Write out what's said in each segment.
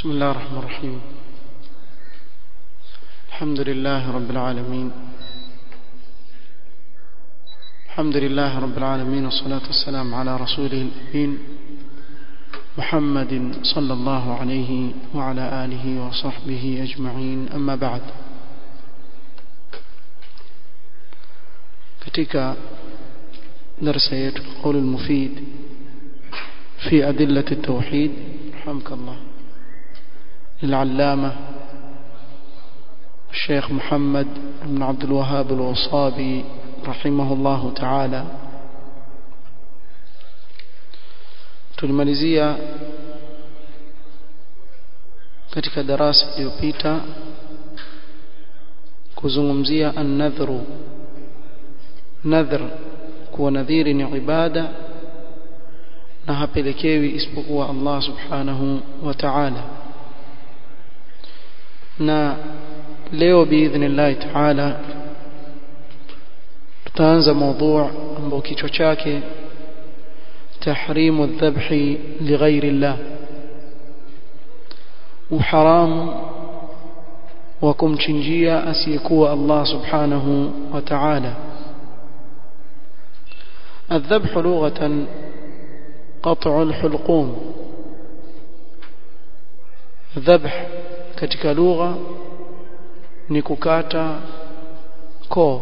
بسم الله الرحمن الرحيم الحمد لله رب العالمين الحمد لله رب العالمين والصلاة والسلام على رسوله الأمين محمد صلى الله عليه وعلى آله وصحبه أجمعين أما بعد katika darasa yetu القول المفيد في أدلة التوحيد رحمك الله للعلامة الشيخ محمد بن عبد الوهاب الوصابي رحمه الله تعالى tulimalizia katika darasa iliyopita kuzungumzia an-nadhru nadhr kuwa nadhiri ni ibada na hapelekewi isipokuwa Allah subhanahu wa ta'ala na leo biidhnillah ta'ala tutaanza mada ambao kichwa chake tahrimu dhabhi lighairi Allah uharamu wa kumchinjia asiyekuwa Allah subhanahu wa ta'ala الذبح لغة قطع الحلقوم ذبح katika lugha ni kukata koo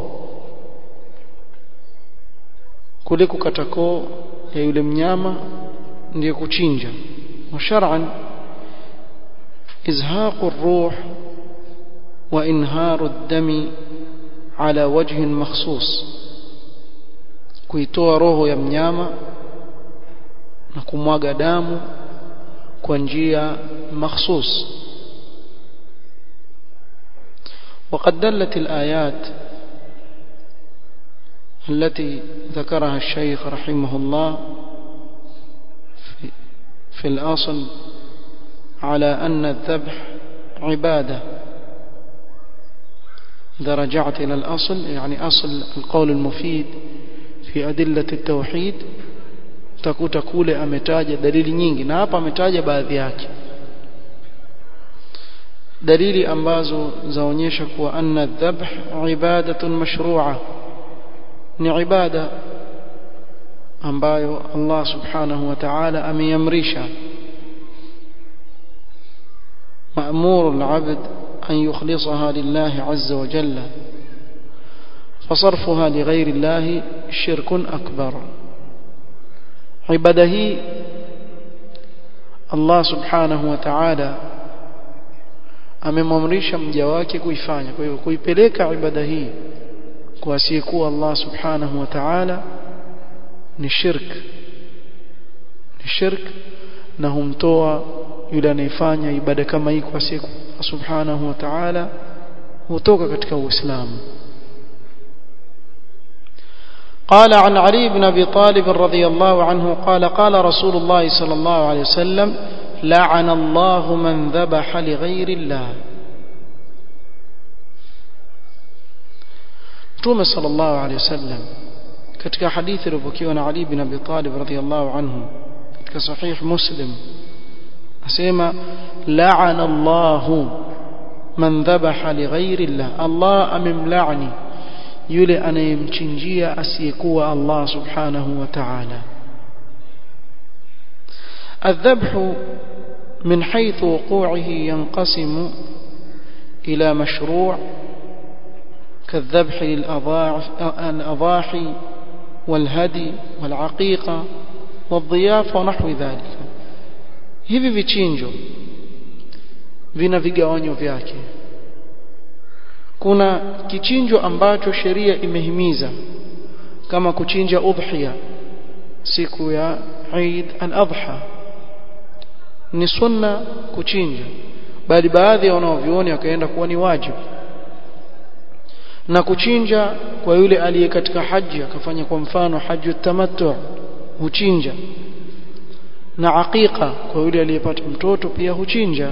kule kukata koo ya yule mnyama ndiyo kuchinja wa shar'an izhaqu ar-ruh wa inharu ad-dami ala wajhin makhsus kuitoa roho ya mnyama na kumwaga damu kwa njia makhsus وقد دلت الآيات التي ذكرها الشيخ رحمه الله في, في الأصل على أن الذبح عبادة إذا رجعت إلى الأصل يعني أصل القول المفيد في أدلة التوحيد utakuta kule ametaja dalili nyingi na hapa ametaja baadhi yake dalili ambazo zaonyesha kuwa anna dhabh ibadatun mashru'a ni ibada ambayo Allah subhanahu wa ta'ala ameyamrisha مأمور العبد أن يخلصها لله عز وجل فصرفها لغير الله شرك أكبر ibada hii Allah subhanahu wa ta'ala amemwamrisha mja wake kuifanya kwa hiyo kuipeleka ibada hii kwa asiyekuwa Allah subhanahu wa ta'ala ni shirk ni shirk na humtoa yule anayefanya ibada kama hii kwa asiyekuwa subhanahu wa ta'ala hutoka katika uislamu قال عن علي بن ابي طالب رضي الله عنه قال قال رسول الله صلى الله عليه وسلم لعن الله من ذبح لغير الله Mtume sallallahu alaihi wasallam katika hadithi iliyopokewa na Ali bin Abi Talib radhiyallahu anhu katika sahih Muslim asema la'ana Allahu man dhabaha lighairi Allah Allah amemlaani yule anayemchinjia asiyekuwa Allah subhanahu wa ta'ala الذبح من حيث وقوعه ينقسم إلى مشروع كالذبح للأضاحي والهدي والعقيقة والضيافة ونحو ذلك hivi vichinjo vina vigawanyo vyake kuna kichinjo ambacho sheria imehimiza kama kuchinja udhiya siku ya Eid al-Adha ni sunna kuchinja bali baadhi ya wanaovioni wakaenda kuwa ni wajibu na kuchinja kwa yule aliye katika haji akafanya kwa mfano haju tamattu huchinja na aqiqa kwa yule aliyepata mtoto pia huchinja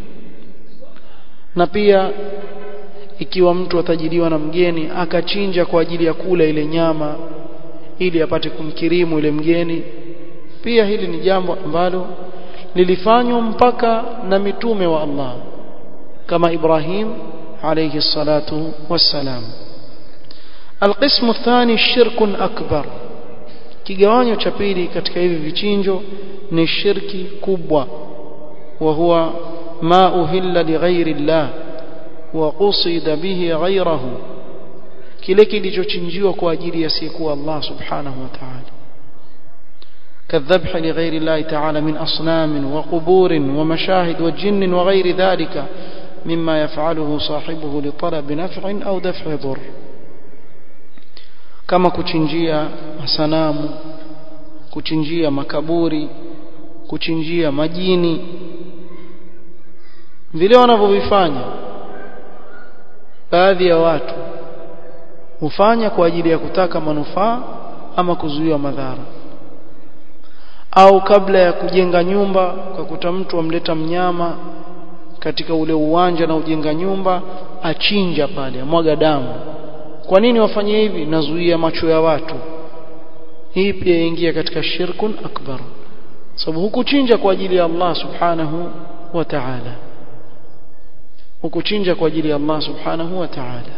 na pia ikiwa mtu atajiliwa na mgeni akachinja kwa ajili ya kula ile nyama ili apate kumkirimu ile mgeni pia hili ni jambo ambalo lilifanywa mpaka na mitume wa Allah kama Ibrahim alayhi salatu wassalam القسم الثاني شرك أكبر kigawanyo cha pili katika hivi vichinjo ni shirki kubwa wa huwa ma uhilla lighairi llah wa qusida bihi ghairahu kile kilichochinjiwa kwa ajili ya siku Allah subhanahu wa ta'ala كالذبح لغير الله تعالى من أصنام وقبور ومشاهد وجن وغير ذلك مما يفعله صاحبه لطلب نفع أو دفع ضر kama kuchinjia masanamu kuchinjia makaburi kuchinjia majini vile wanavyovifanya baadhi ya watu hufanya kwa ajili ya kutaka manufaa ama kuzuia madhara au kabla ya kujenga nyumba ukakuta mtu amleta mnyama katika ule uwanja na ujenga nyumba achinja pale amwaga damu kwa nini wafanye hivi nazuia macho ya watu hii pia ingia katika shirkun akbar sababu hukuchinja kwa ajili ya Allah subhanahu wa ta'ala hukuchinja kwa ajili ya Allah subhanahu wa ta'ala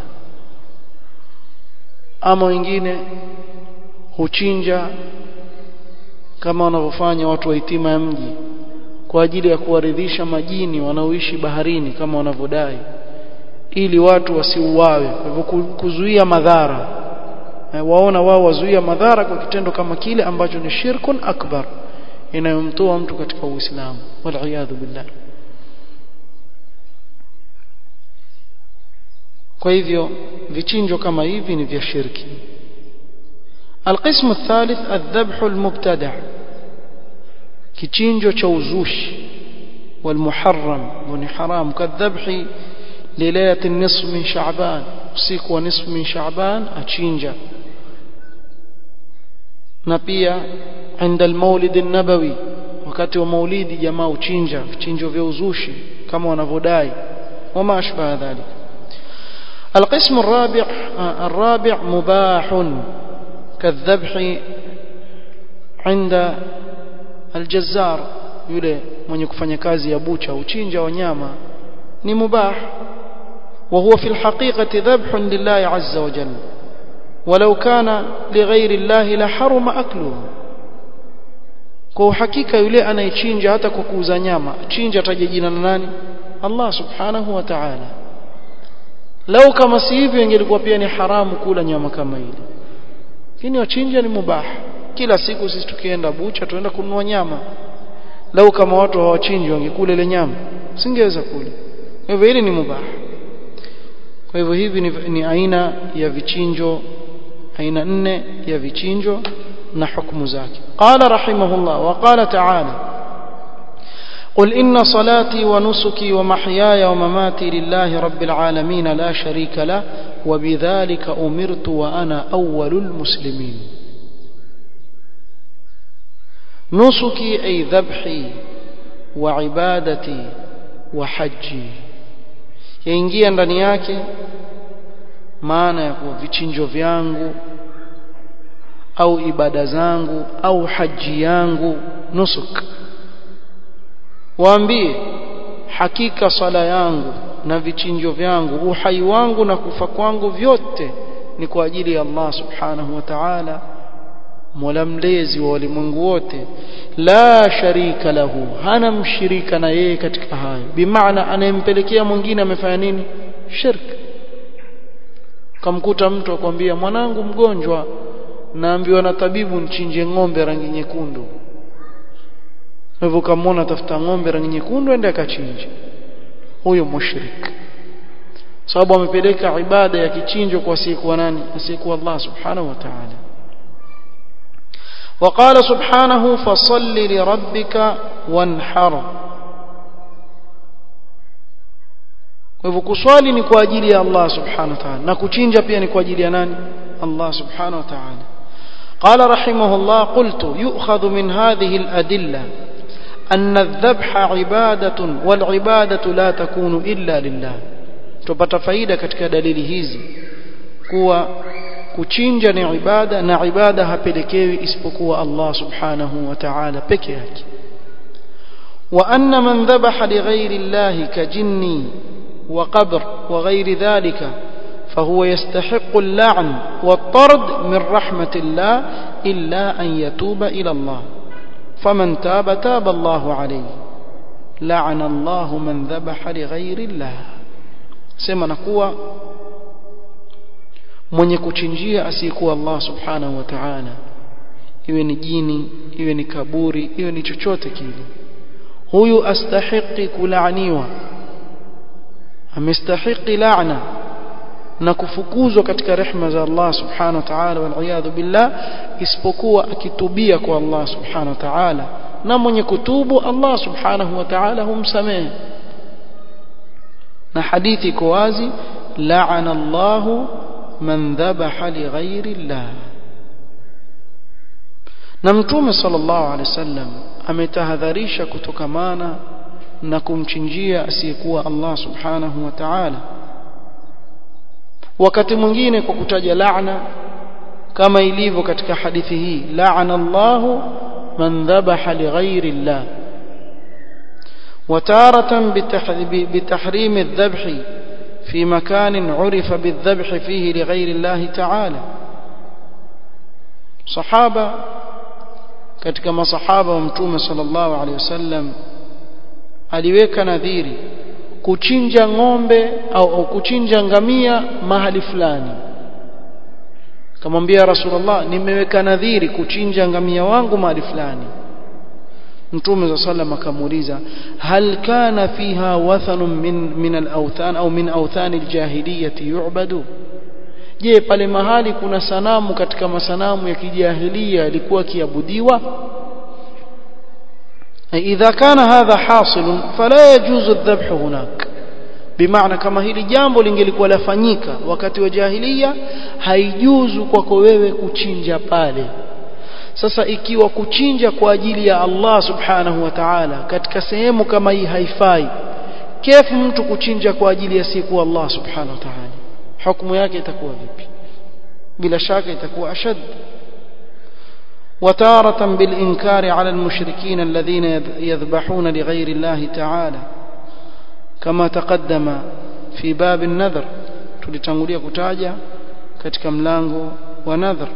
ama wengine huchinja kama wanavyofanya watu wa hitima ya mji kwa ajili ya kuwaridhisha majini wanaoishi baharini kama wanavyodai ili watu wasiuawe kwa hivyo kuzuia madhara waona wao wazuia madhara kwa kitendo kama kile ambacho ni shirkun akbar inayomtoa mtu katika uislamu wal billah kwa hivyo vichinjo kama hivi ni vya shirki القسم الثالث الذبح المبتدع كichinjo cha uzushi والمحرم وني حرام كالذبح ليلة النصف من شعبان usiku wa nisfu min shaaban achinja na pia عند المولد النبوي wakati wa maulidi jamaa uchinja vichinjo vya uzushi kama wanavyodai wama ashbaha dhalik القسم الرابع الرابع مباح كالذبح عند الجزار yule mwenye kufanya kazi ya bucha uchinja wanyama ni mubah وهو في الحقيقة ذبح لله عز وجل ولو كان لغير الله لحرم أكله kwa hakika yule anayechinja hata kwa kuuza nyama chinja ataje jina na nani Allah subhanahu wa ta'ala lau kama si hivyo ingelikuwa pia ni haramu kula nyama kama ile lakini wachinja ni mubah kila siku sisi tukienda bucha tuenda kununua nyama lau kama watu hawachinji wangekula ile nyama singeweza kula hivyo hili ni mubah kwa hivyo hivi ni, ni aina ya vichinjo aina nne ya vichinjo na hukumu zake qala rahimahullah wa qala ta'ala قل إن صلاتي ونسكي ومحياي ومماتي لله رب العالمين لا شريك له وبذلك أمرت وأنا أول المسلمين نسكي أي ذبحي وعبادتي وحجي yaingia ndani yake maana ya kuwa vichinjo vyangu au ibada zangu au haji yangu nusuk waambie hakika sala yangu na vichinjo vyangu uhai wangu na kufa kwangu vyote ni kwa ajili ya Allah subhanahu wa ta'ala mola mlezi wa walimwengu wote la sharika lahu hana mshirika na yeye katika hayo bimaana anayempelekea mwingine amefanya nini shirk kamkuta mtu akwambia mwanangu mgonjwa naambiwa na tabibu nchinje ng'ombe rangi nyekundu hivyo kamwona tafuta ng'ombe rangi nyekundu ende akachinje huyo mushrik sababu amepeleka ibada ya kichinjo kwa asiyekuwa nani asiyekuwa Allah subhanahu wa ta'ala وقال سبحانه فصل لربك وانحر kwa hivyo kuswali ni kwa ajili ya Allah subhanahu wa ta'ala na kuchinja pia ni kwa ajili ya nani Allah subhanahu wa ta'ala قال رحمه الله قلت يؤخذ من هذه الأدلة أن الذبح عبادة والعبادة لا تكون إلا لله tupata faida katika dalili hizi kuwa kuchinja ni ibada na ibada hapelekewi isipokuwa Allah subhanahu wa ta'ala peke yake وأن من ذبح لغير الله كجني وقبر وغير ذلك فهو يستحق اللعن والطرد من رحمة الله إلا أن يتوب إلى الله فمن تاب تاب الله عليه لعن الله من ذبح لغير الله سما نقوى mwenye kuchinjia asiyekuwa Allah subhanahu wa ta'ala iwe ni jini iwe ni kaburi iwe ni chochote kile huyu astahiki kulaaniwa amestahiki laana na kufukuzwa katika rehma za Allah subhanahu wa ta'ala wal billah isipokuwa akitubia kwa Allah subhanahu wa ta'ala na mwenye kutubu Allah subhanahu wa ta'ala humsamehe na hadithi iko wazi la'ana Allahu man dhabaha li ghairi Allah na mtume sallallahu alaihi wasallam ametahadharisha kutokamana na kumchinjia asiyekuwa Allah subhanahu wa ta'ala wakati mwingine kwa kutaja laana kama ilivyo katika hadithi hii la'ana Allahu man dhabaha li ghairi Allah وتارة بتحريم الذبح في مكان عرف بالذبح فيه لغير الله تعالى صحابة katika masahaba wa mtume sallallahu alaihi wasallam aliweka nadhiri kuchinja ng'ombe au, au kuchinja ngamia mahali fulani kamwambia rasulullah nimeweka nadhiri kuchinja ngamia wangu mahali fulani mtume za sallam akamuuliza hal kana fiha wathanun min min al-awthan au min awthan al-jahiliyyah yu'badu je pale mahali kuna sanamu katika masanamu ya kijahilia yalikuwa kiabudiwa idha kana hadha hasil fala yajuzu adh-dhabh hunak bimaana kama hili jambo lingelikuwa lafanyika wakati wa jahilia haijuzu kwako wewe kuchinja pale sasa ikiwa kuchinja kwa ajili ya Allah subhanahu wa ta'ala katika sehemu kama hii haifai kefu mtu kuchinja kwa ajili ya siku Allah subhanahu wa ta'ala hukumu yake itakuwa vipi bila shaka itakuwa ashad وتارة بالإنكار على المشركين الذين يذبحون لغير الله تعالى كما تقدم في باب النذر tulitangulia kutaja katika mlango wa nadhar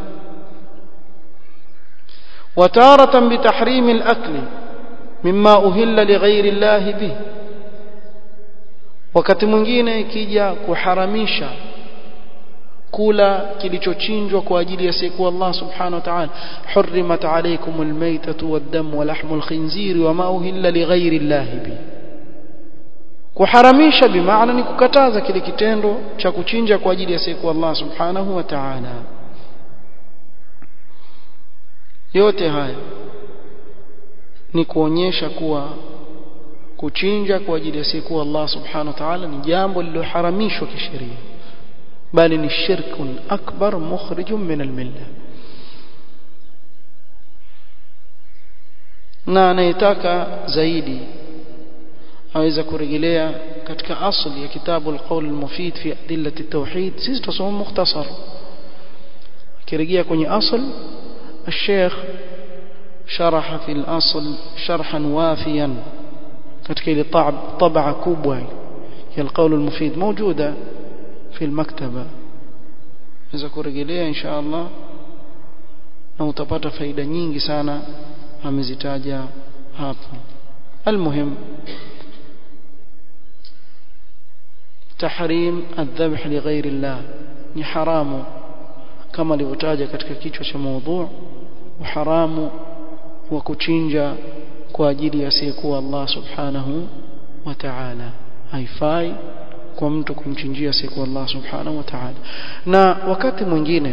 وتارة بتحريم الأكل مما أهل لغير الله به wakati mwingine ikija kuharamisha kula kilichochinjwa kwa ajili ya siku Allah subhanahu wa ta'ala hurrimat alaykum almaytatu waddam wa lahmul khinzir wa ma uhilla lighayri Allah bi kuharamisha bimaana ni kukataza kile kitendo cha kuchinja kwa ajili ya siku Allah subhanahu wa ta'ala yote haya ni kuonyesha kuwa kuchinja kwa ajili ya siku Allah subhanahu wa ta'ala ni jambo lililoharamishwa kisheria bali ni shirkun akbar mukhrijun min almilla na anayetaka zaidi aweza kurejelea katika asli ya kitabu alqawl almufid fi adillati at-tauhid sisi tusoma mukhtasar kirejea kwenye asl الشيخ شرح في الأصل شرحا وافيا katika ile طبعة kubwa ya القول المفيد موجودة في المكتبة إذا kurejelea إن شاء الله na utapata faida nyingi sana amezitaja hapo المهم تحريم الذبح لغير الله ni haramu kama alivyotaja katika kichwa cha mada uharamu wa kuchinja kwa ajili ya asiyekuwa Allah subhanahu wa ta'ala haifai kwa mtu kumchinjia asiyekuwa Allah subhanahu wa ta'ala na wakati mwingine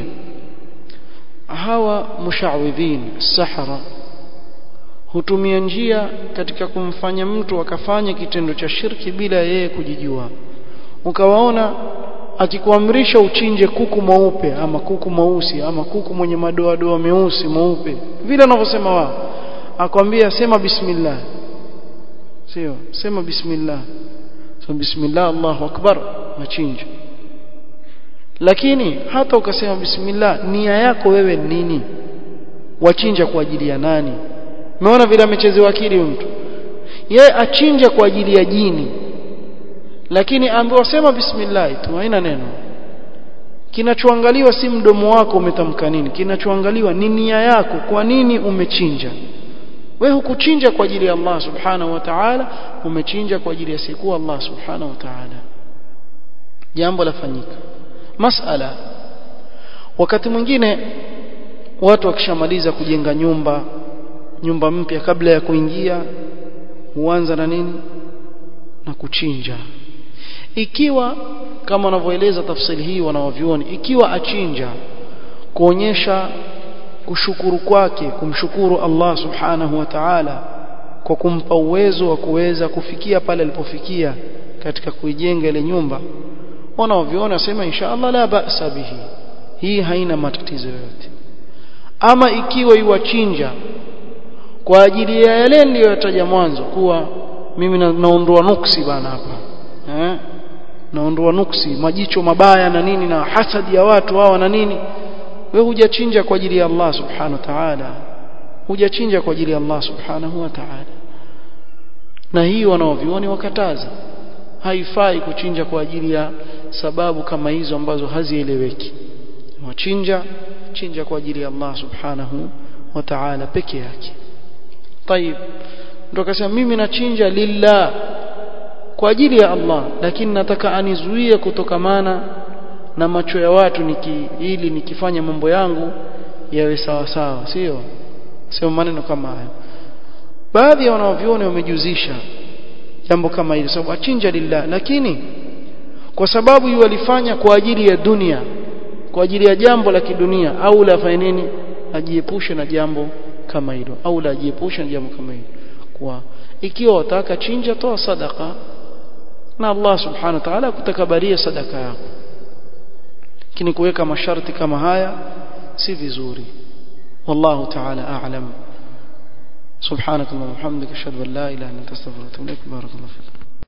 hawa mushawidhin sahara hutumia njia katika kumfanya mtu akafanya kitendo cha shirki bila yeye kujijua ukawaona akikuamrisha uchinje kuku mweupe ama kuku mweusi ama kuku mwenye madoa doa meusi mweupe vile anavyosema wao akwambia sema bismillah sio sema bismillah so bismillah Allahu akbar machinja lakini hata ukasema bismillah nia yako wewe nini wachinja kwa ajili ya nani umeona vile amechezewa akili mtu yeye achinja kwa ajili ya jini lakini ambiwa sema bismillah tu haina neno kinachoangaliwa si mdomo wako umetamka nini kinachoangaliwa ni nia yako kwa nini umechinja wewe hukuchinja kwa ajili ya Allah subhanahu wa ta'ala umechinja kwa ajili ya siku Allah subhanahu wa ta'ala jambo lafanyika masala wakati mwingine watu wakishamaliza kujenga nyumba nyumba mpya kabla ya kuingia huanza na nini na kuchinja ikiwa kama wanavyoeleza tafsiri hii wanaovyuoni ikiwa achinja kuonyesha kushukuru kwake kumshukuru Allah subhanahu wa ta'ala kwa kumpa uwezo wa kuweza kufikia pale alipofikia katika kuijenga ile nyumba wanaoviona wasema inshallah la ba'sa bihi hii haina matatizo yoyote ama ikiwa iwachinja kwa ajili ya yale niliyotaja mwanzo kuwa mimi naondoa nuksi bana hapa eh naondoa nuksi majicho mabaya na nini na hasadi ya watu hawa na nini wewe hujachinja kwa ajili ya Allah subhanahu wa ta'ala hujachinja kwa ajili ya Allah subhanahu wa ta'ala na hii wanaovioni wakataza haifai kuchinja kwa ajili ya sababu kama hizo ambazo hazieleweki wachinja chinja kwa ajili ya Allah subhanahu wa ta'ala peke yake طيب ndo akasema mimi nachinja lillah kwa ajili ya Allah lakini nataka anizuie kutokamana na macho ya watu niki ili nikifanya mambo yangu yawe sawa sawa sio sio maneno kama hayo baadhi ya wanaoviona wamejuzisha jambo kama hili sababu achinja lillah lakini kwa sababu yualifanya kwa ajili ya dunia kwa ajili ya jambo la kidunia au la afanye nini ajiepushe na jambo kama hilo au la ajiepushe na jambo kama hilo kwa ikiwa wataka chinja toa sadaka na Allah subhanahu wa ta'ala kutakabaria sadaka yako lakini kuweka masharti kama haya si vizuri wallahu ta'ala a'lam سبحانك اللهم وبحمدك اشهد ان لا اله الا انت استغفرك واتوب اليك بارك الله فيك